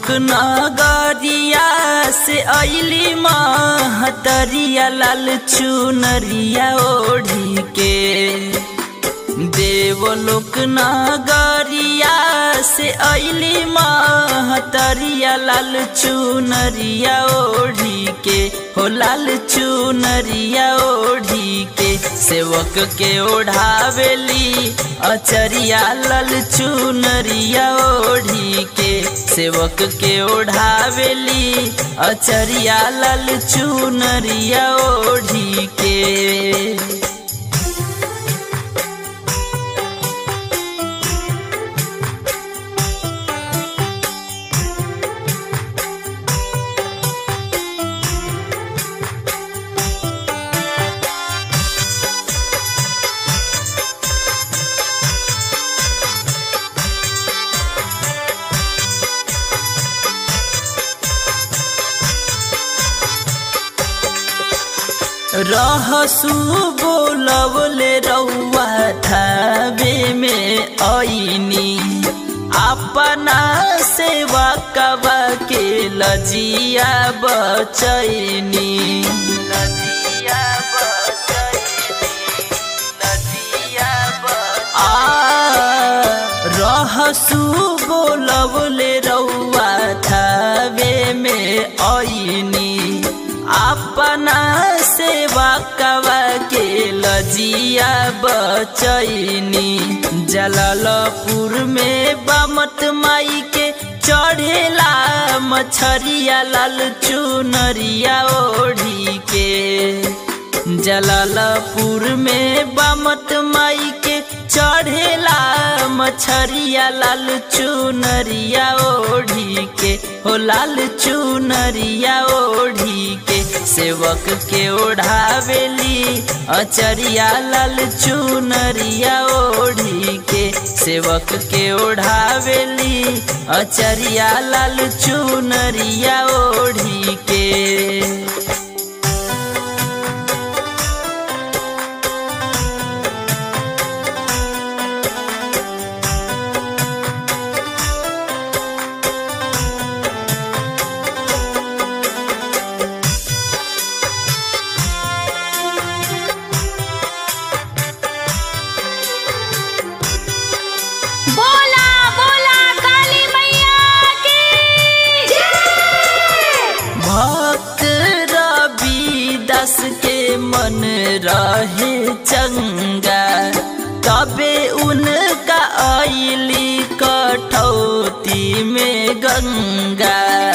लोक नगरिया से अली महतरिया लाल चुनरिया ओढ़ी के देवलोक नगरिया से अली महतरिया लाल चुनरिया ओढ़ी के हो लाल चुनरिया ओढ़ी के सेवक के ओढ़ावेली अचरिया लाल चुनरिया ओढ़ी के सेवक के ओढ़ावेली अचरिया लाल चुनरिया ओढ़ी के रहसु बोलवले रौआ थावे में ऐनी अपना सेवा कबा के लजिया बचैनी लजिया लजिया आ रहसु बोलवले रौआ थावे में ऐनी अपना सेवा कवा के लजिया बचैनी जलालपुर में बामत माई के चढ़ेला मछरिया लाल चुनरिया ओढ़ी के जलालपुर में बामत माई के चढ़ेला मछरिया लाल चुनरिया ओढ़ी के हो लाल चुनरिया ओढ़ी के सेवक के ओढ़ावेली अचरिया लाल चुनरिया ओढ़ी के सेवक के ओढ़ावेली अचरिया लाल चुनरिया ओढ़ी के बोला बोला काली मैया की भक्त रवि दस के मन रहे चंगा तबे उनका आईली कठौती में गंगा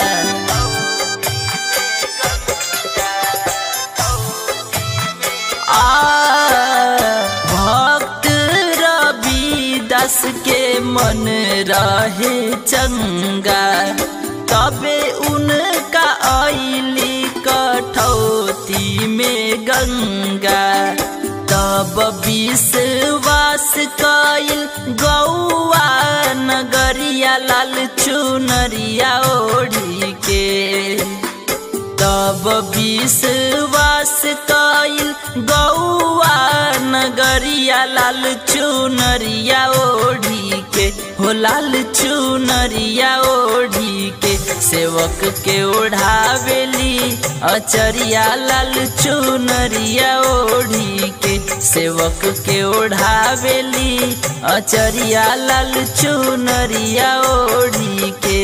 आ भक्त रवि दस के मन रहे चंगा तबे उनका आईली कठौती में गंगा तब विश्वास कइल गौआ नगरिया लाल चुनरिया ओढ़ी के तब विश्वास कइल गौआ नगरिया लाल चुनरिया ओढ़ी के हो लाल चुनरिया ओढ़ी के सेवक के ओढ़ावेली अचरिया लाल चुनरिया ओढ़ी के सेवक के ओढ़ावेली अचरिया लाल चुनरिया ओढ़ी के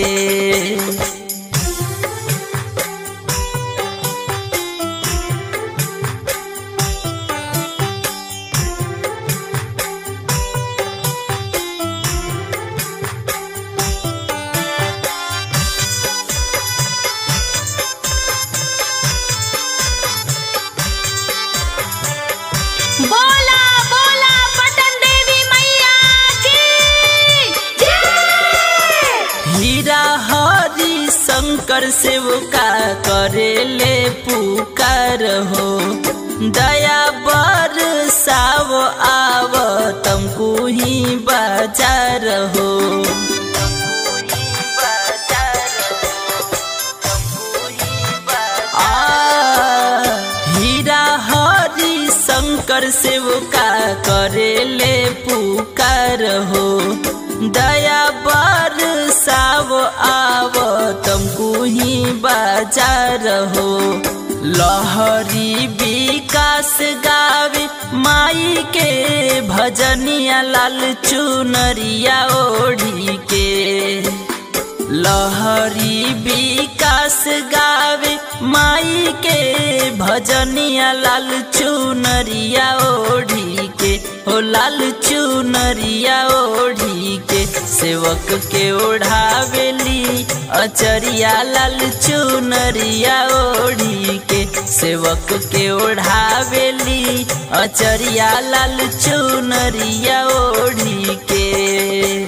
बोला बोला पटन देवी मैया की जय हीरा हरि शंकर सेवका करेले पुकार हो दया बर साव आव तमको ही बाजार हो आ हीरा हरि शंकर सेवका करेले पुकार हो दया बर साव आव बाजार हो लहरी विकास गावे माई के भजनिया लाल चुनरिया ओढ़ी के लहरी विकास गावे माई के भजनिया लाल चुनरिया ओढ़ी के हो लाल चुनरिया ओढ़ी के सेवक के ओढ़ावेली अचरिया लाल चुनरिया ओढ़ी के सेवक के ओढ़ावेली अचरिया लाल चुनरिया ओढ़ी के